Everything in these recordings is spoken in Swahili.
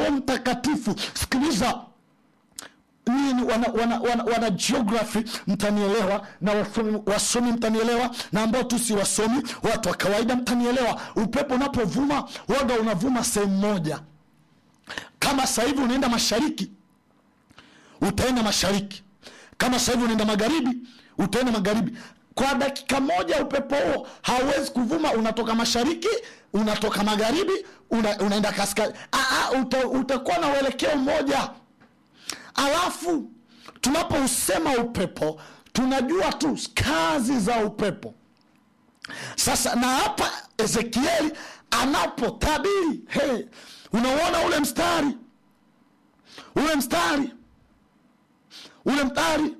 roho mtakatifu sikiliza nini wana, wana, wana, wana geography mtanielewa na wasomi, wasomi mtanielewa na ambao tu si wasomi watu wa kawaida mtanielewa upepo unapovuma waga unavuma sehemu moja kama sasa hivi unaenda mashariki utaenda mashariki kama sasa hivi unaenda magharibi utaenda magharibi kwa dakika moja upepo huo hauwezi kuvuma unatoka mashariki unatoka magharibi una, unaenda kaskazini uta, utakuwa na uelekeo mmoja alafu tunapousema upepo tunajua tu kazi za upepo sasa na hapa ezekieli anapotabiri hey, unauona ule mstari ule mstari ule mstari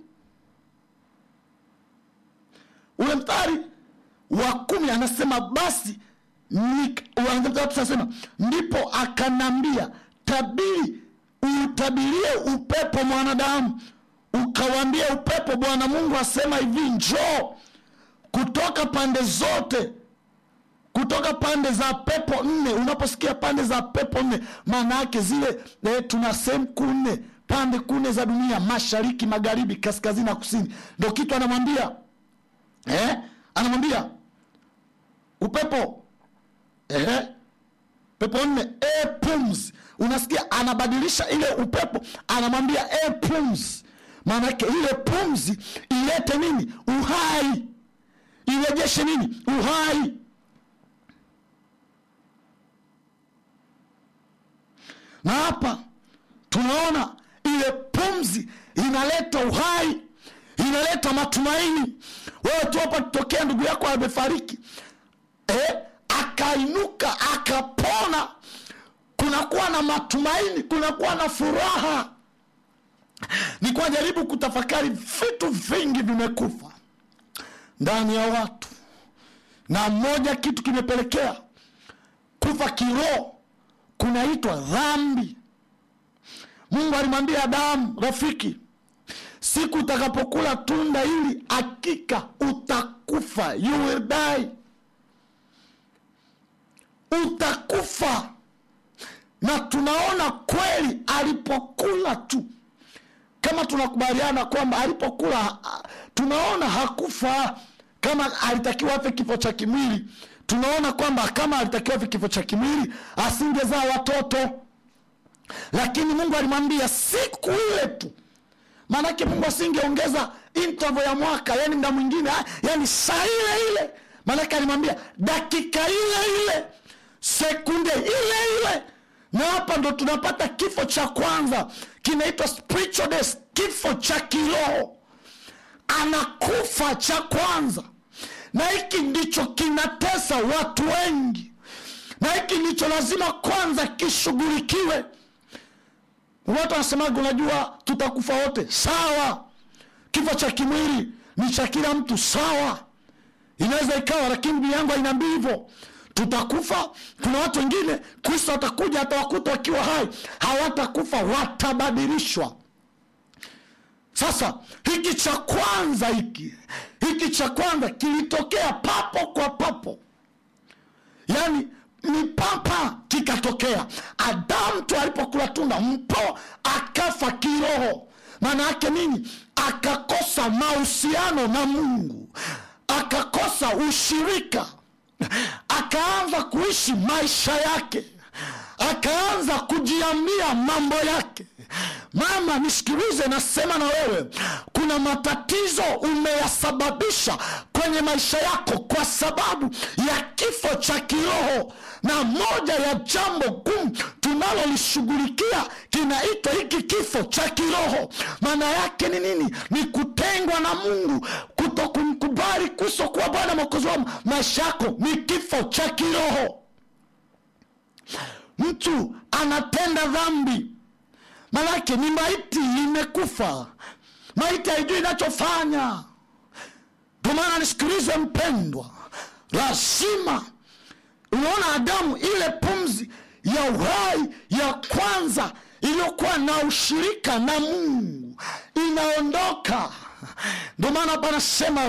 ule mstari wa kumi anasema basi tunasema ndipo akanambia tabiri utabirie upepo mwanadamu ukawambie upepo bwana mungu asema hivi njoo kutoka pande zote kutoka pande za pepo nne unaposikia pande za pepo nne maana yake zile eh, tuna sehemu kuu nne pande kune za dunia mashariki magharibi kaskazini na kusini ndo kitu anamwambia eh? anamwambia upepo eh? pepo nne e pums unasikia anabadilisha ile upepo anamwambia e pums maanake ile pumzi ilete nini uhai irejeshe nini uhai na hapa tunaona ile pumzi inaleta uhai inaleta matumaini wewe tu hapa tutokea ndugu yako amefariki eh, akainuka akapona kunakuwa na matumaini kunakuwa na furaha nikuwa jaribu kutafakari vitu vingi vimekufa ndani ya watu na moja kitu kimepelekea kufa kiroho kunaitwa dhambi mungu alimwambia adamu rafiki siku utakapokula tunda hili hakika utakufa you will die utakufa na tunaona kweli alipokula tu kama tunakubaliana kwamba alipokula tunaona hakufa kama alitakiwa afe kifo cha kimwili tunaona kwamba kama alitakiwa afe kifo cha kimwili asingezaa watoto lakini mungu alimwambia siku ile tu maanake mungu asingeongeza interval ya mwaka yani mda mwingine yani saa ile ile maanake alimwambia dakika ile ile sekunde ile ile na hapa ndo tunapata kifo cha kwanza kinaitwa spiritual death kifo cha kiroho anakufa cha kwanza na hiki ndicho kinatesa watu wengi na hiki ndicho lazima kwanza kishughulikiwe watu wanasemaga unajua tutakufa wote sawa kifo cha kimwili ni cha kila mtu sawa inaweza ikawa lakini biblia yangu hainaambii hivyo tutakufa kuna watu wengine kristo atakuja atawakuta wakiwa hai hawatakufa watabadilishwa sasa hiki cha kwanza hiki hiki cha kwanza kilitokea papo kwa papo yaani ni papa kikatokea adamu tu alipokula tunda mpo akafa kiroho maana yake nini akakosa mahusiano na mungu akakosa ushirika akaanza kuishi maisha yake akaanza kujiambia mambo yake mama nisikilize nasema na wewe kuna matatizo umeyasababisha kwenye maisha yako kwa sababu ya kifo cha kiroho na moja ya jambo gumu tunalolishughulikia kinaitwa hiki kifo cha kiroho maana yake ni nini ni kutengwa na mungu kuto kumkubali kristo kuwa bwana mwokozi wa maisha yako ni kifo cha kiroho mtu anatenda dhambi manake ni maiti imekufa maiti haijui inachofanya ndio maana nisikilize mpendwa lazima unaona adamu ile pumzi ya uhai ya kwanza iliyokuwa na ushirika na mungu inaondoka ndio maana panasema